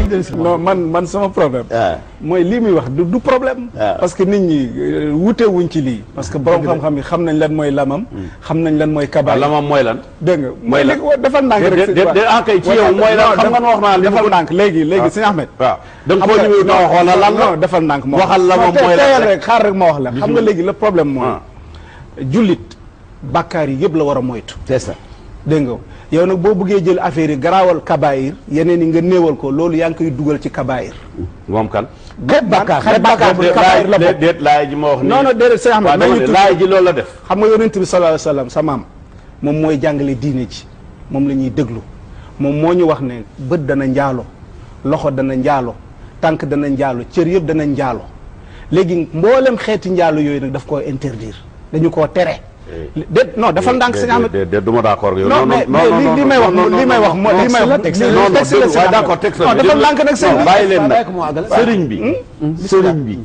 non man man sama problème ah mooy lii muy wax du du problème Ah. parce que nit ñi euh, wute wuñ ci lii parce que borom xam-xam yi xam nañ lan mooy lamam xam nañ lan mooy waaw kabaay la moom mooy lan dégg nga mooy lan li ko defal ndànk de- rek de- de- de- ah, kay ci yow mooy lan xam nga wax naa li ma defal ko- ndànk léegi léegi sëñ Ahmed waaw da nga xam koo nga- ñëwee nga waxoon la lan la non defal ndànk ma waxal la moom Non, mooy lan teyal rek. rek xaar rek ma wax la xam nga léegi le problème mooy Ah. jullit bàkkaar yi yëpp la war a moytu c'est ça dégg nga yow nag boo bëggee jël affaire yi garaawal kabaayir yeneen yi nga néewal ko loolu yaa ngi koy dugal ci kabaayir moom kan xeet bàkkaar xeet bàkkaar bu déet kabaayir la laay bokk déet laay ji ma wax nii non non déedéet sëñ Ahmed waaw dama nañu ne tudd laay ji loolu la def xam nga yonent bi sallallahu alayhi wa sallam sa maam moom mooy jàngale diine ji moom la ñuy déglu moom moo ñu wax ne bët dana njaalo loxo dana njaalo tànk dana njaalo cër yëpp dana njaalo léegi mboolem xeeti njaalo yooyu nag daf koo interdire dañu koo tere déet non dafal ndànk sëñ Ahmed déet déet du ma d'accord ak yow non mais mais li li may wax li may wax moo li may wax texte li- non non texte la waaye sëñ Ahmed. d'accord texte non dafal ndànk nag sëñ non bi bàyyi leen bàyyi ko mu àggale. nag sëriñ bi sëriñ bi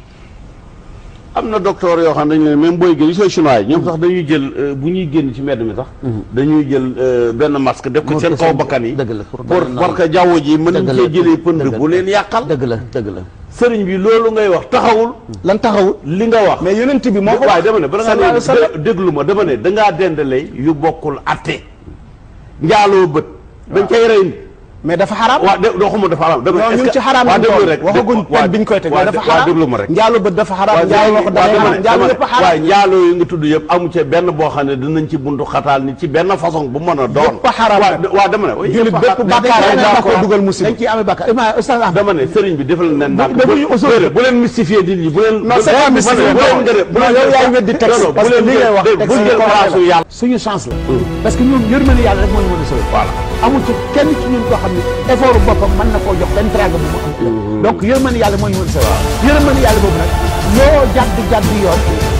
am na docteur yoo xam ne dañu leen même booy génn sooy chinois yi ñoom sax dañuy jël euh, bu ñuy génn ci mbedd mi sax dañuy jël euh, benn masque def ko Moo seen ko kaw seen- bakkan yi dëgg la, pour pour bañ a parce que jaww ji mën nañ dëgg la, cee jëlee pënd dëgg la. bu leen yàqal dëgg la dëgg la sëriñ bi loolu ngay wax taxawul lan taxawul li nga wax mais yonent bi moo ko waaye dama ne bala sallallahu ngaa alayhi wa sallam. ne déglu ma dama ne dangaa dendale yu bokkul atte njaaloo bët dañ cay rey nit mais dafa xaraam waaw dé doxuma dafa xaraam dama non est-ce ñu ngi ci que- xaraam waaw lañ déglu toll rek waxaguñ waaw pen biñ koy teg waaw mais dafa waaw xaraam déglu ma rek njaalu bët dafa xaraam waaw njaalu loxo dafa xaraam njaalu yëpp a xaraam waaye njaaloo yi nga tudd yëpp amu ci benn boo xam ne dinañ ci buntu xataal ni ci benn façon bu mën a doon Yëpp a xaraam waaw d- waaw dama ne oui, jullit yëpp a bépp xaraam. bàkkaar dañ rek ciy daa amee ko dugal musiba dañ ciy amee bàkkaar ima Oustaz Ahmed dama ne sëriñ bi defal leen naan bu ñu usul bu leen bu leen mystifier nit ñi bu leen non c'est pas mystifier bu leen gërëm bu non leen yow yaay weddi texte non non parce bu que leen li ngay wax dégg- texte bu yi leen ko place waxee la. yàlla suñu chance la parce que ñun yërmande yàlla rek moo ñu mën a sauver voilà amul ci kenn ci ñun koo xam ne effort boppam mën na koo jox benn traga bu mu am donc yërmande yàlla moo ñu mën a sauver yërmande yàlla boobu nag loo jàdd jàdd yoon